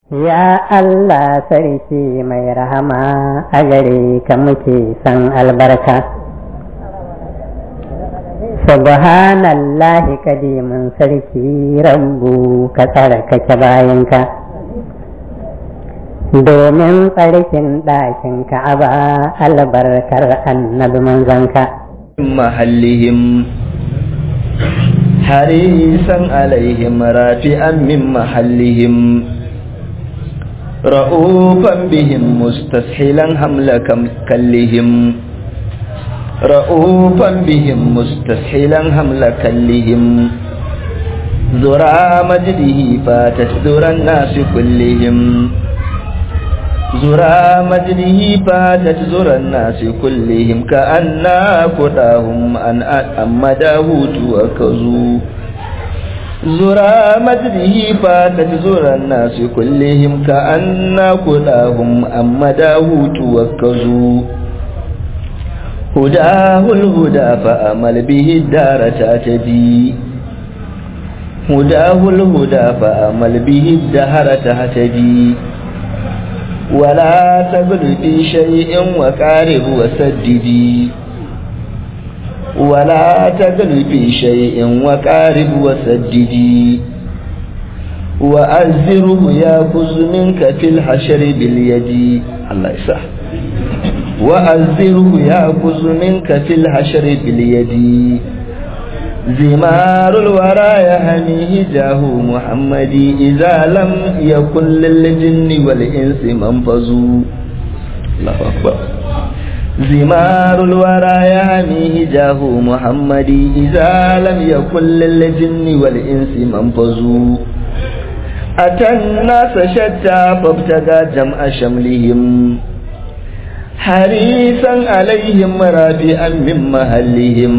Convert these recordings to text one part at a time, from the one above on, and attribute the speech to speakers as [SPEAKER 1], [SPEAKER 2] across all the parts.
[SPEAKER 1] Ya Allah sarki mai rahama a gare ka muke san albarka. Subhanallahi kadimin sarki rabbu ka tsarkake bayanka. Domin tsarkin ɗakin ka'aba albarkar annabi manzanka.
[SPEAKER 2] محلهم حريصا عليهم رافعا من محلهم رؤوفا بهم مستسهلا حمل كلهم رؤوفا بهم مستسهلا حمل كلهم ذرى مجده فاتت ذرى الناس كلهم زرى مجده فاتت زرى الناس كلهم كأنا كداهم أن أمداه توكزوا زرى مجده فاتت زرى الناس كلهم كأنا كداهم أمداه توكزوا هداه الهدى فأمل به الدار تهتدي هداه الهدى فأمل به الدهر تهتدي ولا تبل في شيء وقارب وسددي ولا تبل في شيء وقارب وسددي وأزره يأخذ منك في الحشر باليد الله يسح وأزره يأخذ منك في الحشر باليد زمار الورى يهنيه جاه محمد إذا لم يكن للجن والإنس منفذوا الله أكبر زمار الورى يهنيه جاه محمد إذا لم يكن للجن والإنس منفذوا أتى الناس شتى فابتغى جمع شملهم حريصا عليهم رابعا من محلهم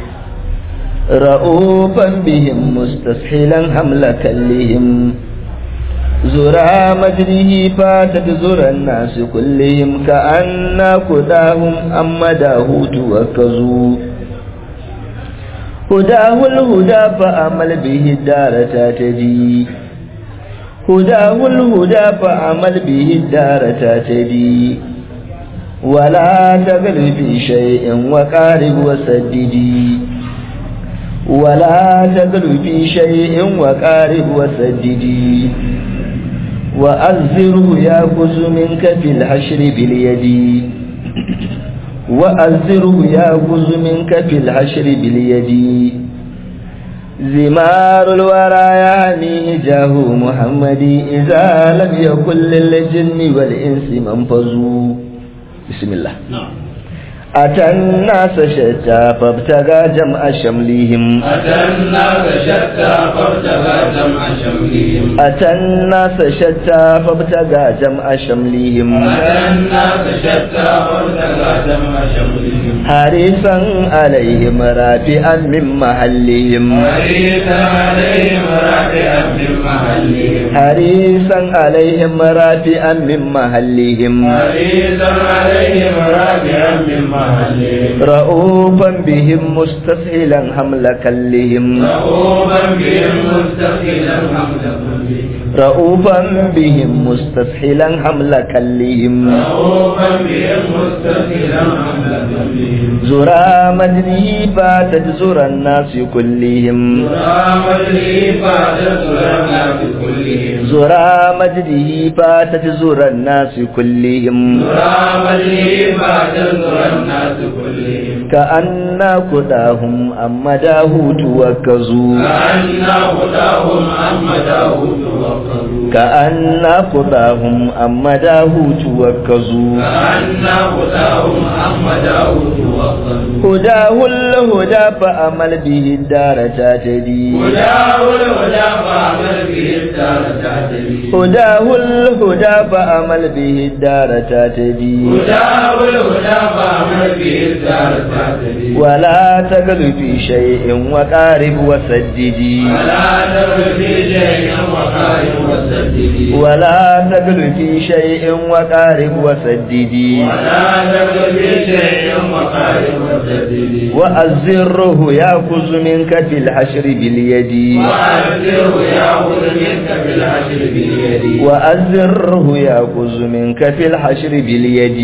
[SPEAKER 2] رؤوفا بهم مستسهلا حمل كلهم زرى مجره فاتت زرى الناس كلهم كأن كداهم أمداه توكزوا هداه الهدى فأمل به الدار تاتدي هداه الهدى فأمل به الدار تاتدي ولا تغل في شيء وقارب وسددي ولا تغل في شيء وقارب وسددي وأزره يأخذ منك في الحشر باليد وأزره يأخذ منك في الحشر باليد زمار الورى يعنيه جاه محمد إذا لم يكن للجن والإنس منفذوا بسم الله نعم أتى الناس شتى فابتغى جمع شملهم
[SPEAKER 3] أتى الناس شتى فابتغى جمع شملهم
[SPEAKER 2] أتى الناس شتى فابتغى جمع شملهم
[SPEAKER 3] أتى الناس شتى فابتغى جمع شملهم
[SPEAKER 2] حريصا عليهم رافعا من محلهم
[SPEAKER 3] حريصا عليهم رافعا من محلهم
[SPEAKER 2] حريصا عليهم رافعا من محلهم
[SPEAKER 3] حريصا عليهم رافعا من محلهم
[SPEAKER 2] رؤوفا بهم مستسهلا حمل كلهم
[SPEAKER 3] رؤوفا بهم مستقلا حمل كلهم
[SPEAKER 2] رؤوفا بهم مستسهلا حمل كلهم
[SPEAKER 3] رؤوفا بهم مستقلا حمل كلهم
[SPEAKER 2] زرى مجده فاتت زرى الناس كلهم
[SPEAKER 3] رام الإفادة الناس كلهم
[SPEAKER 2] زرى مجده فاتت زرى الناس كلهم
[SPEAKER 3] رام الإفادة الناس كلهم
[SPEAKER 2] كأن كداهم أما داهوت وكزوا
[SPEAKER 3] كأن هداهم أما داود وقضوا
[SPEAKER 2] كأن كداهم أما داهوت وكزوا
[SPEAKER 3] كأن هداهم أما داود وقضوا
[SPEAKER 2] هداه الهدى فأمل به الدار تهتدي
[SPEAKER 3] هداه الهدى فاعمل به الدار تعتدي
[SPEAKER 2] هداه الهدى فأمل به الدار تهتدي
[SPEAKER 3] هداه الهدى فاعمل به الدار تعتدي
[SPEAKER 2] ولا تغل في شيء وقارب وسددي
[SPEAKER 3] ولا تبل في شيء وقائم وسدد وسددي
[SPEAKER 2] ولا تقل في شيء وقارب وسددي
[SPEAKER 3] ولا تقل في شيء وقارب وسددي
[SPEAKER 2] وأزره يأخذ منك في الحشر باليد
[SPEAKER 3] وأبشره يأخذ منك بالعشر باليد
[SPEAKER 2] وأزره يأخذ منك في الحشر باليد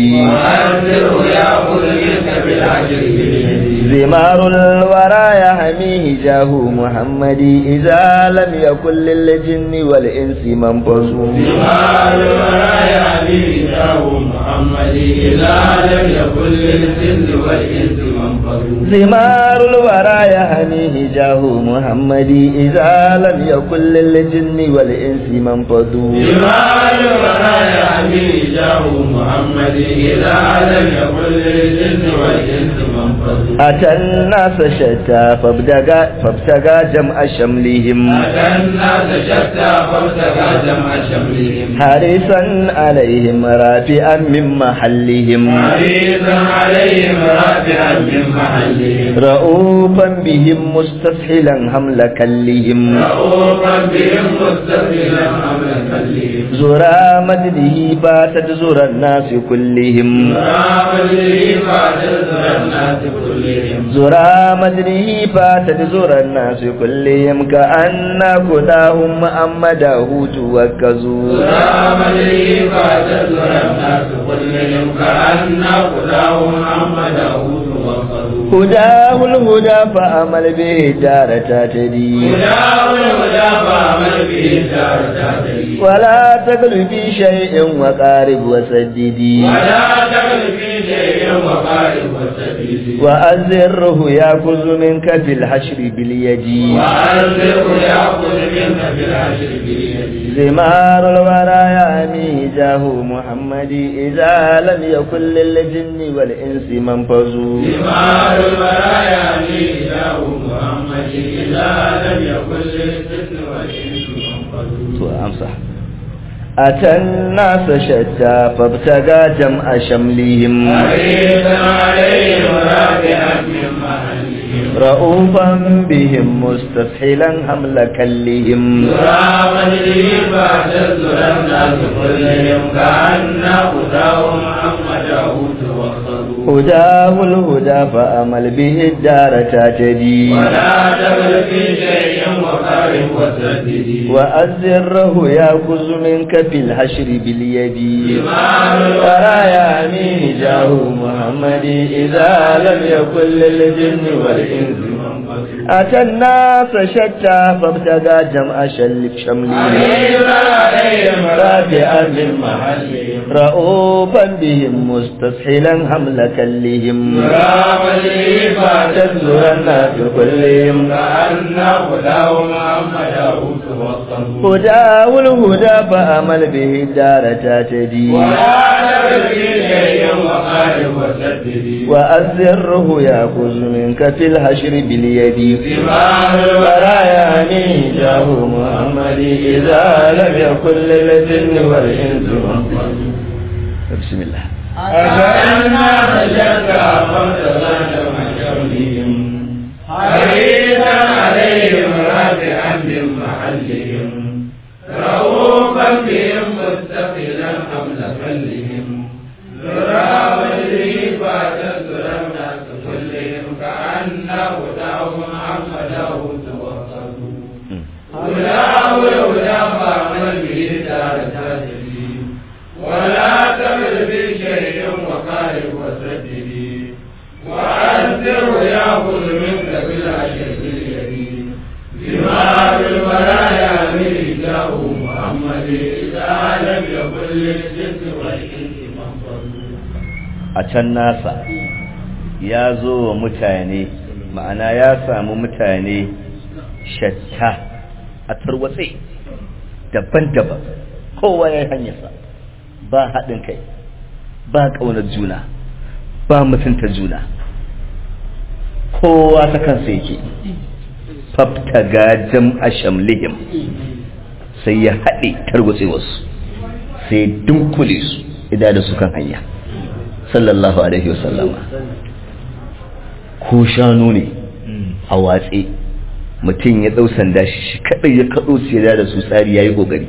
[SPEAKER 3] وأبشره يأخذ منك بالعشر باليد
[SPEAKER 2] زمار الورى يحميه جاه محمد إذا لم يكن للجن والإنس منفذ
[SPEAKER 3] جمال الورايا بإله محمد إذا لم يكن للجن والإنس منفذ
[SPEAKER 2] زمار الورى يحميه جاه محمد إذا لم يكن للجن والإنس منفذ
[SPEAKER 3] جمال الورايا بإله محمد إذا لم يكن للجن والإنس منفذ
[SPEAKER 2] أتى الناس شتى فابتغى فابتغى جمع شملهم
[SPEAKER 3] أتى الناس شتى فابتغى جمع شملهم
[SPEAKER 2] حارسا عليهم رافعا من محلهم
[SPEAKER 3] حريصا عليهم رافعا من محلهم
[SPEAKER 2] رؤوفا بهم مستسهلا حمل كلهم
[SPEAKER 3] رؤوفا بهم مستقبلا حمل كلهم
[SPEAKER 2] زرا مجده فاتت زرا الناس كلهم
[SPEAKER 3] رامجه فاتزر الناس كلهم
[SPEAKER 2] زرا مجده فاتت زرا الناس كلهم كأن كلاهم محمده توكزوا
[SPEAKER 3] رامجه فاتزر الناس كلهم كأن كلهم محمده توصلوا
[SPEAKER 2] هداه الهدى فأمل به دار تهتدي
[SPEAKER 3] هداه الهدى فعمل به دار تهتدي
[SPEAKER 2] ولا تقل في شيء وقارب وسددي
[SPEAKER 3] ولا تقل في شيء وقارب وسديد
[SPEAKER 2] وأزره يأخذ منك في الحشر باليد
[SPEAKER 3] وأنزله يأخذ منك بالعشر باليد
[SPEAKER 2] زمار الورى يامي جاه محمد إذا لم يكن للجن والإنس منفذ
[SPEAKER 3] ثمار البرايا ميزاه محمد إذا لم يكن للجن والإنس منفذ
[SPEAKER 2] أمسح أتى الناس شتى فابتغى جمع شملهم
[SPEAKER 3] حريصا عليهم رافعا من محلهم
[SPEAKER 2] رؤوفا بهم مستسهلا حمل كلهم
[SPEAKER 3] ترى مجري فاعتذر الناس كلهم كأن هداهم محمده توصلوا
[SPEAKER 2] هداه الهدى فأمل به الدار تهتدي
[SPEAKER 3] ولا تبل في شيء وقارب وسدد
[SPEAKER 2] وأزره يأخذ منك في الحشر باليد
[SPEAKER 3] ثمار
[SPEAKER 2] ترى يا أمين جاه محمد إذا لم يكن للجن والإنس أتى الناس شتى فابتغى جمع شل شملهم
[SPEAKER 3] حريصا عليهم
[SPEAKER 2] رافعا من
[SPEAKER 3] من محلهم
[SPEAKER 2] رؤوفا بهم مستسهلا حمل كلهم
[SPEAKER 3] رامجري
[SPEAKER 2] تزور الناس كلهم
[SPEAKER 3] كأن هداهم محمده توصلوا
[SPEAKER 2] هداه الهدى فأمل به الدار تهتدي
[SPEAKER 3] ولا تبل في شيء وقارب وسدد
[SPEAKER 2] وأزره يأخذ منك في الحشر باليد
[SPEAKER 3] ثمار
[SPEAKER 2] ورايا جاه محمد إذا لم يكن للجن والإنس بسم الله
[SPEAKER 3] أتأنى فشكى فارتضى محشرهم حريصا عليهم رافعا من محلهم رؤوفا بهم مستقلا حمل كلهم ذرى وجهه فاتذر الناس كلهم كأن هداهم محمده توصلوا هداه الهدى فاعمل به دار تهتدي ولا تمل في شيء وقارب وسددي وأنذر يأخذ منك بالعشر باليد ثمار البرايا من جاه محمد إذا لم يكن للجن والإنس منفذ
[SPEAKER 2] a can nasa ya zo wa mutane ma'ana ya samu mutane shatta a tarwatse daban-daban kowa ya yi hanyarsa ba haɗin kai ba ƙaunar juna ba mutunta juna kowa ta kansa yake faftaga jam'a shamlihim sai ya haɗe tarwatse wasu sai dunkule su idan da su kan hanya sallallahu alaihi wasallama ko shanu ne a watse mutum ya ɗau sanda shi kaɗai ya kaɗo su ya da su tsari ya yi ƙoƙari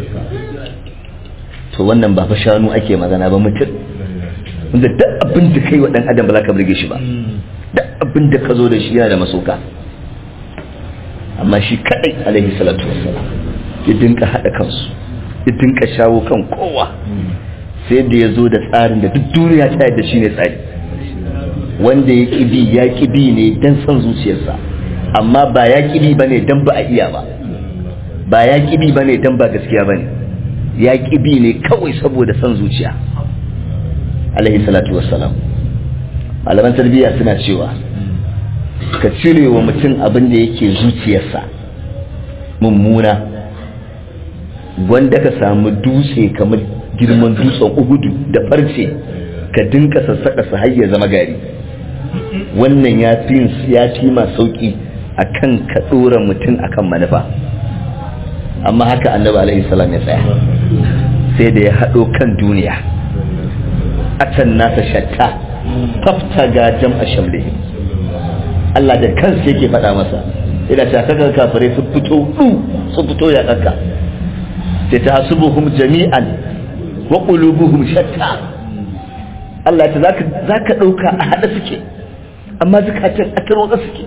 [SPEAKER 2] to wannan ba fa shanu ake magana ba mutum wanda duk abin da kai wa ɗan adam ba za ka burge shi ba duk abin da ka zo da shi yana da masoka amma shi kaɗai alaihi salatu wassalam ya dinka haɗa kansu ya dinka shawo kan kowa sai da ya zo da tsarin da duk duniya ta yadda shi ne tsari wanda ya ƙibi ya ƙibi ne don son zuciyarsa amma ba ya ƙibi ba ne don ba a iya ba ba ya ƙibi ba ne don ba gaskiya ba ne ya ƙibi ne kawai saboda son zuciya alaihi salatu wassalam malaman tarbiyya suna cewa ka cire wa mutum abin da yake zuciyarsa mummuna wanda ka samu dutse kamar girman dutsen ugudu da farce ka dinka sassaƙa su har ya zama gari wannan ya fi ya fi ma sauƙi a kan ka ɗora mutum a kan manufa amma haka annabi alaihi salam ya tsaya sai da ya haɗo kan duniya a can nasa shatta fafta ga jam'a shamlihim Allah da kansa yake faɗa masa ina ta kaga kafirai sun fito du sun fito ya kanka sai ta hasubuhum jami'an wa qulubuhum shatta Allah ta zaka zaka dauka a hada suke amma zakatun a tarwatsa suke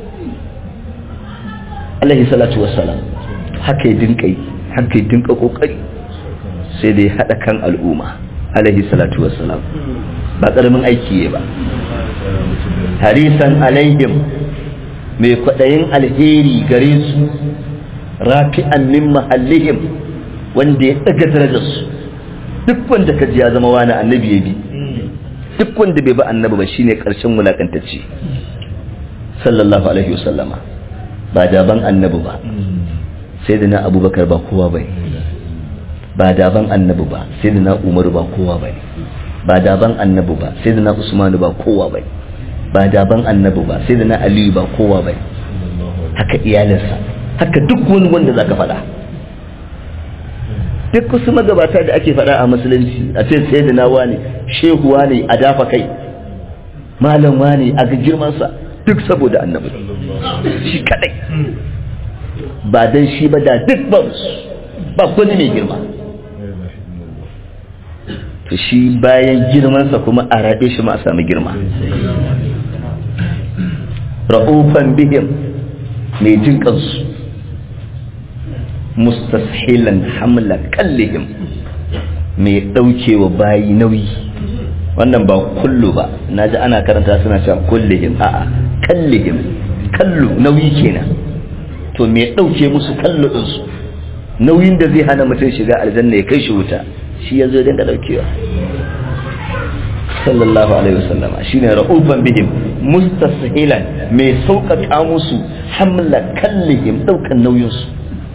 [SPEAKER 2] alaihi salatu wassalam haka ya dinka yi haka ya dinka kokari sai da ya hada kan al'umma alaihi salatu wassalam ba karamin aiki ba harisan alaihim mai kwaɗayin alheri gare su rafi'an min mahallihim wanda ya ɗaga darajarsu duk wanda ka ji ya zama wani annabi ya bi duk wanda bai ba annabi ba shine ƙarshen wulakantacce sallallahu alaihi wasallama ba daban annabi ba sai da na abubakar ba kowa bai ba daban annabi ba sai da na umaru ba kowa bai ba daban annabi ba sai da na usmanu ba kowa bai ba daban annabi ba sai da na aliyu ba kowa bai haka iyalinsa haka duk wani wanda zaka faɗa duk wasu magabata da ake faɗa a musulunci a ce sai da na wani shehu wani a dafa kai malam wani a ga girmansa duk saboda annabi shi kadai ba dan shi ba da duk ba ba wani mai girma to shi bayan girmansa kuma a raɗe shi ma a sami girma ra'ufan bihim mai jin kansu mustashilan hamla kallihim mai ɗaukewa bayi nauyi wannan ba kullu ba na ji ana karanta suna cewa kullihim a'a kallihim kallu nauyi kenan to mai ɗauke musu kallu ɗinsu nauyin da zai hana mutum shiga aljanna ya kai shi wuta shi ya zo ya dinga ɗaukewa sallallahu alaihi wasallama shine ra'ufan bihim mustashilan mai sauƙaƙa musu hamla kallihim ɗaukan nauyinsu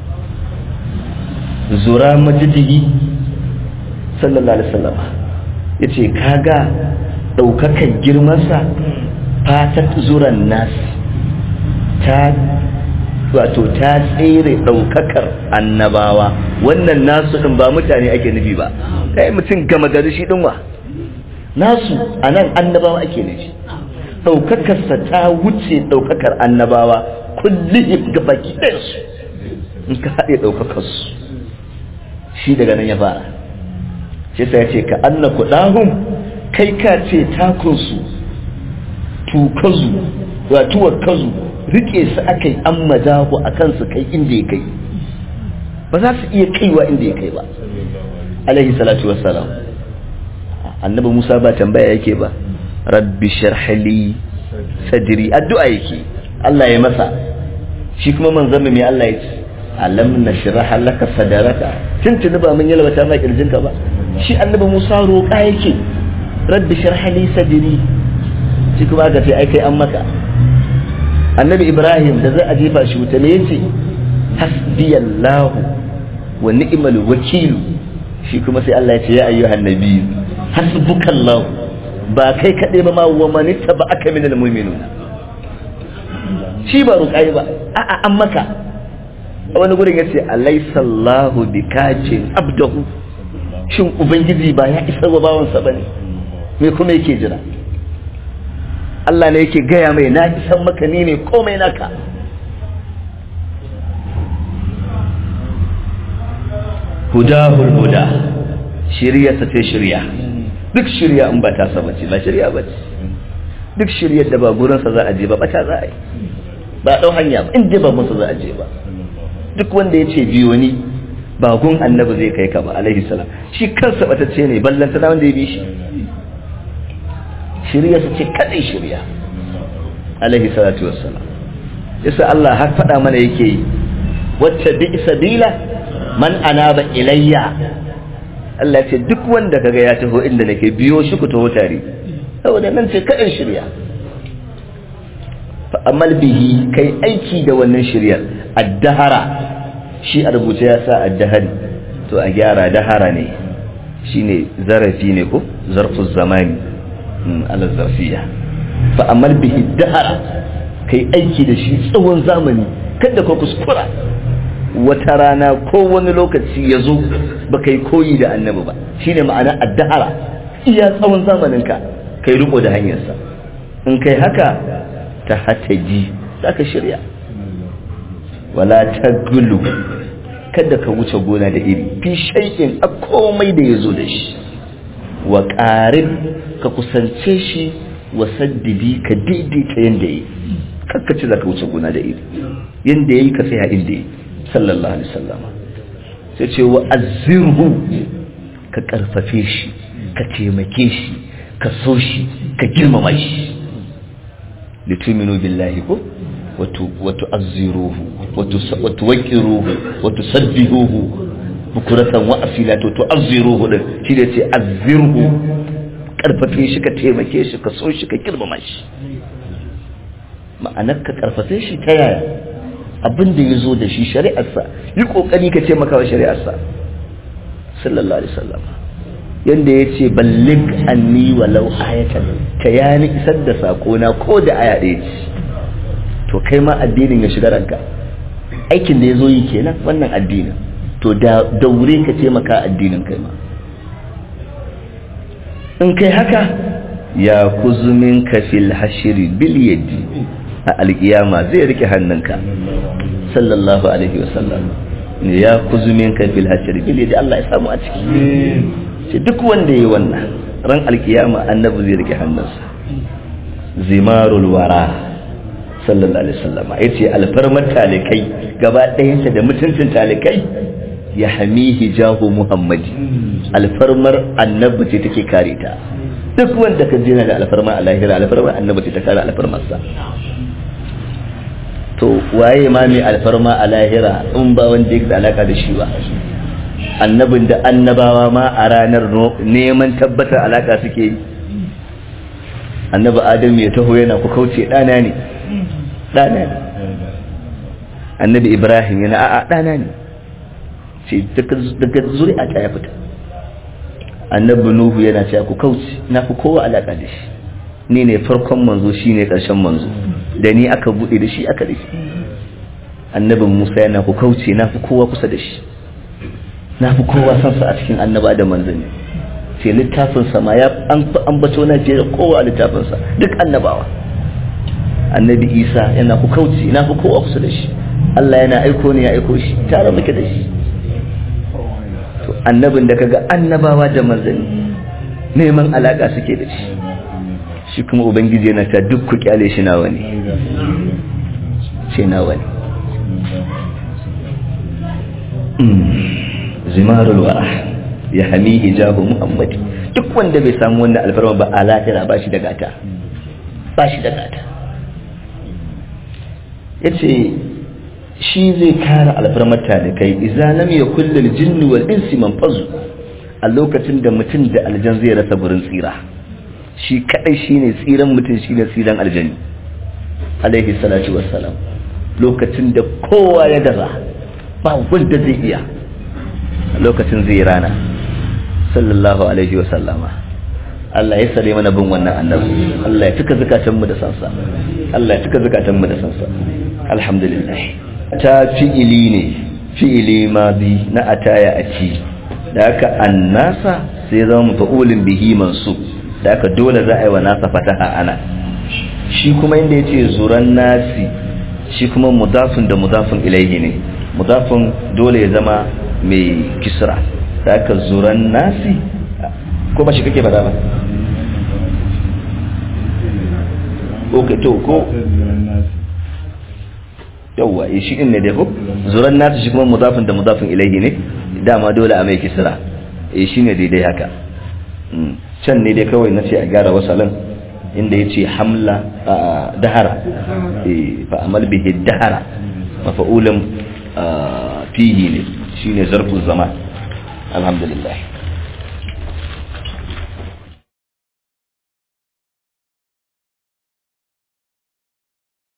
[SPEAKER 2] zura majidihi sallallahu alaihi wasallama yace kaga ɗaukakan girmansa fatat zuran nas ta wato ta tsere ɗaukakar annabawa wannan nasu ɗin ba mutane ake nufi ba kai mutum gama gari shi ɗin wa nasu a nan annabawa ake nufi ɗaukakarsa ta wuce ɗaukakar annabawa kullum ga baki ɗansu in ka haɗe ɗaukakarsu shi daga nan ya fara shi sai ce ka anna kuɗahun kai ka ce takunsu tukazu watuwar kazu rike su aka yi an madahu a kansu kai inda ya kai ba za su iya kaiwa inda ya kai ba alaihi salatu wassalam annabi musa ba tambaya yake ba rabbi sharhali sadri addu'a yake Allah ya masa shi kuma manzon mai Allah ya ce alam nashrah laka sadaraka tuntuni ba mun yalwata ma kirjinka ba shi annabi musa roƙa yake rabbi sharhali sadri shi kuma aka ce ai kai an maka annabi ibrahim da zai a jefa shi wuta ne yace hasbiyallahu wa ni'mal wakil shi kuma sai Allah ya ce ya ayyuhan nabi hasbukallahu ba kai kadai ba ma wa man aka minal mu'minuna shi ba ruƙai ba a'a an maka wani gurin yace alaysa Allahu bikacin abdahu shin ubangiji ba ya isa wa bawansa bane me kuma yake jira Allah ne yake gaya mai na isan maka ni ne komai naka hudahul huda shirya ta ce shirya duk shirya in ba ta saba ce ba shirya ba ce duk shiryar da ba gurinsa za a je ba bata za a yi ba ɗau hanya ba in je ba musu za a je ba duk wanda ya ce biyo ni ba gun annabi zai kai ka ba alaihi salam shi kansa batacce ne ballanta da wanda ya bi shi shirya su ce kadai shirya alaihi salatu wassalam yasa Allah har faɗa mana yake yi wacce bi sabila man anaba ilayya Allah ce duk wanda kaga ya taho inda nake biyo shi ku taho tare saboda nan ce kadai shirya fa amal bihi kai aiki da wannan shiryar addahara shi a rubuce ya sa addahari to a gyara dahara ne shine zarafi ne ko zarfu zamani ala zarfiya fa amal bihi dahara kai aiki da shi tsawon zamani kada ka kuskura wata rana ko wani lokaci ya zo ba kai koyi da annabi ba shine ma'ana addahara iya tsawon zamaninka kai riko da hanyarsa in kai haka ta hataji za ka shirya wala ta gulu kada ka wuce gona da iri fi shaikin a komai da ya zo da shi wa ƙarin ka kusance shi wa saddidi ka daidaita yadda yi kakkaci za ka wuce gona da iri yadda ya yi ka sai inda yi sallallahu alaihi sallama sai ce wa azirhu ka ƙarfafe shi ka taimake shi ka so shi ka girmama shi lituminu billahi ko وتعزروه وتوكروه وتسبحوه بكرة وأصيلا وتعزروه shi da ce azirhu karfafe shi ka taimake shi ka so shi ka girmama shi ma'anar ka karfafe shi ta yaya abin da ya zo da shi shari'arsa yi kokari ka taimaka wa shari'arsa sallallahu alaihi wasallam yanda ya ce ballig anni walau ayatan ka yani isar da sakona ko da aya ɗaya ce to kai ma addinin ya shiga ranka aikin da ya zo yi kenan wannan addinin to da daure ka taimaka addinin kai ma in kai haka ya kuzumin ka fil hashiri bil yadi a alkiyama zai rike hannunka sallallahu alaihi wasallam ne ya kuzumin ka fil hashiri bil yadi Allah ya samu a ciki ce duk wanda yayi wannan ran alkiyama annabi zai rike hannunsa zimarul wara sallallahu alaihi wasallam yace alfarmar talikai gaba ɗayanta da mutuncin talikai ya hamihi jahu muhammadi alfarmar annabi ce take kare ta duk wanda ka jina da alfarmar alahira alfarmar annabi ce ta kare alfarmarsa to waye ma mai alfarma a lahira in ba wanda yake da alaka da shi ba annabin da annabawa ma a ranar neman tabbatar alaka suke yi annabi adamu ya taho yana ku kauce ɗana ne ɗana ne annabi ibrahim yana a'a ɗana ne ce daga zuri'a ta ya fita annabi nuhu yana cewa ku kauce na fi kowa alaƙa da shi ni ne farkon manzo shi ne ƙarshen manzo da ni aka buɗe da shi aka da shi annabin musa yana ku kauce na fi kowa kusa da shi na fi kowa san sa a cikin annaba da manzanni sai littafin sa ma ya an bato na fiye da kowa a littafinsa duk annabawa annabi isa yana ku kauce na fi kowa kusa da shi Allah yana aiko ne ya aiko shi tare muke da shi to annabin da kaga annabawa da manzanni neman alaka suke da shi shi kuma ubangiji yana ta duk ku kyale shi nawa ne ce nawa ne zimarul wara ya hami hijabu muhammad duk wanda bai samu wannan alfarma ba a lahira ba shi da gata ba shi da gata ya ce shi zai kare alfarmar talikai iza lam ya kullum jinni wal insi manfazu a lokacin da mutum da aljan zai rasa burin tsira shi kadai shine tsiran mutum shine tsiran aljani alaihi salatu wassalam lokacin da kowa ya gaza ba wanda zai iya a lokacin zai rana sallallahu alaihi wasallama Allah ya sare mana bin wannan annabi Allah ya tuka zakatan mu da sansa Allah ya tuka zakatan mu da sansa alhamdulillah ta fi'ili ne fi'ili madi na ataya a ci da haka annasa sai zama mafa'ulin bihi mansu da haka dole za a yi wa nasa fataha ana shi kuma inda ya ce zuran nasi shi kuma mudafin da mudafin ilaihi ne mudafin dole ya zama mai kisra da aka zuran nasi ko ba shi kake fada ba ok to ko yawwa eh shi din ne dai ko zuran nasi shi kuma mudafin da mudafin ilaihi ne dama dole a mai kisra eh shine daidai haka can ne dai kawai nace a gyara wasalan inda yace hamla dahara eh fa amal bihi dahara mafa'ulan fihi ne shine zarfu zaman alhamdulillah